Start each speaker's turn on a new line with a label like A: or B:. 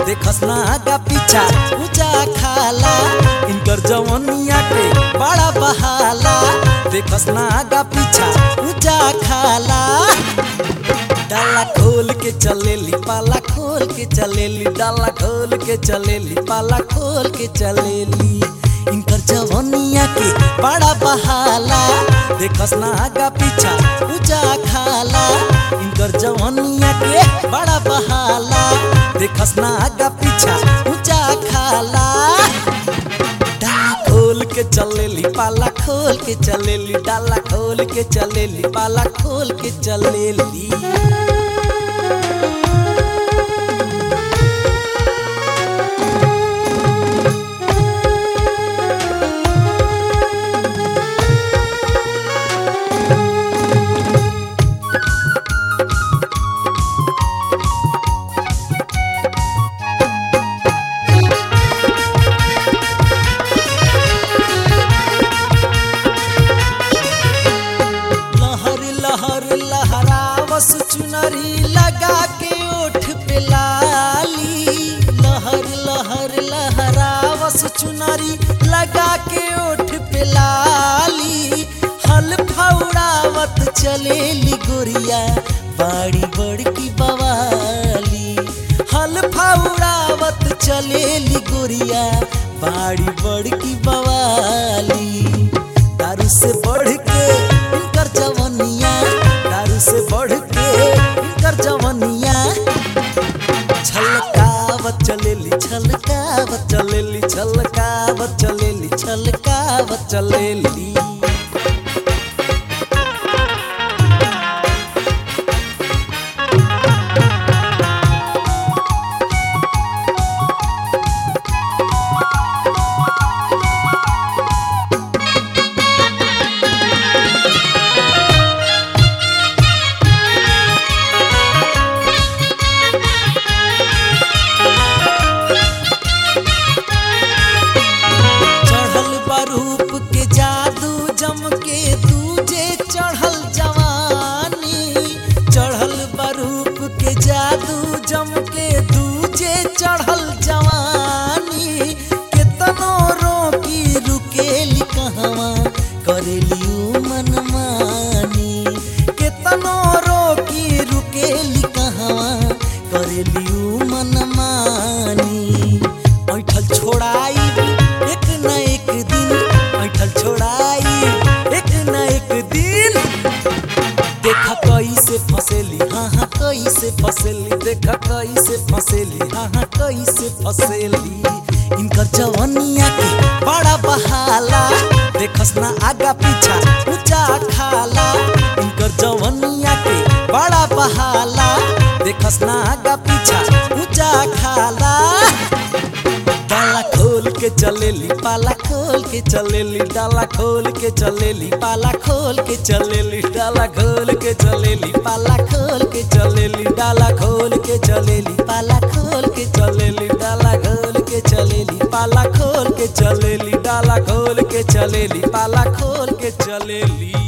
A: देखस ना आगा पीछा ऊंचा खाला इनकर जवनिया के बड़ा बहाला देखस ना आगा पीछा ऊंचा खाला डाला खोल के चलेली पाला खोल के चलेली डाला खोल के चलेली पाला खोल के चलेली इनकर जवनिया के बड़ा बहाला देखस ना आगा पीछा ऊंचा खाला इनकर जवनिया के बड़ा बहाला देखस ना आगा पीछा ऊंचा खाला डाला खोल के चलेली पाला खोल के चलेली डाला खोल के चलेली पाला खोल के चलेली लहर लहर लहरावस चुनरी लगा के ओठ पे लाली लहर लहर लहरावस चुनरी लगा के ओठ पे लाली हल फौड़ावत चलेली गोरिया बाड़ी बड़की बवाली हल फौड़ावत चलेली गोरिया बाड़ी बड़की बवाली दारू से बढ़ के इनकर जवनिया दारू से बढ़ के इनकर जवनिया छलकावत चलेली छलकावत चलेली छलकावत चलेली छलकावत चलेली चढ़ल बरूप के जादू जम के दूजे चढ़ल जवानी चढ़ल बरूप के जादू जम के दूजे चढ़ल जवानी केतनो रोकी रुकेली कहवा करेली उ मनमानी केतनो रोकी रुकेली कहवा करेली उ मनमानी ऐठल छोड़ाई एक न एक दिन ऐठल छोड़ाई एक न एक दिन देखा कैसे फसेली हाँ हाँ कैसे फसेली देखा कैसे फसेली हाँ हाँ कैसे फसेली इनकर जवनिया के बड़ा बहाला देखस ना आगा पीछा ऊंचा खाला इनकर जवनिया के बड़ा बहाला देखस ना आगा पीछा ऊंचा खाला डाला खोल के चलेली पाला खोल के चलेली डाला खोल के चलेली पाला खोल के चलेली डाला खोल के चलेली पाला खोल के चलेली डाला खोल के चलेली पाला खोल के चलेली डाला खोल के चलेली पाला खोल के चलेली डाला खोल के चलेली पाला खोल के चलेली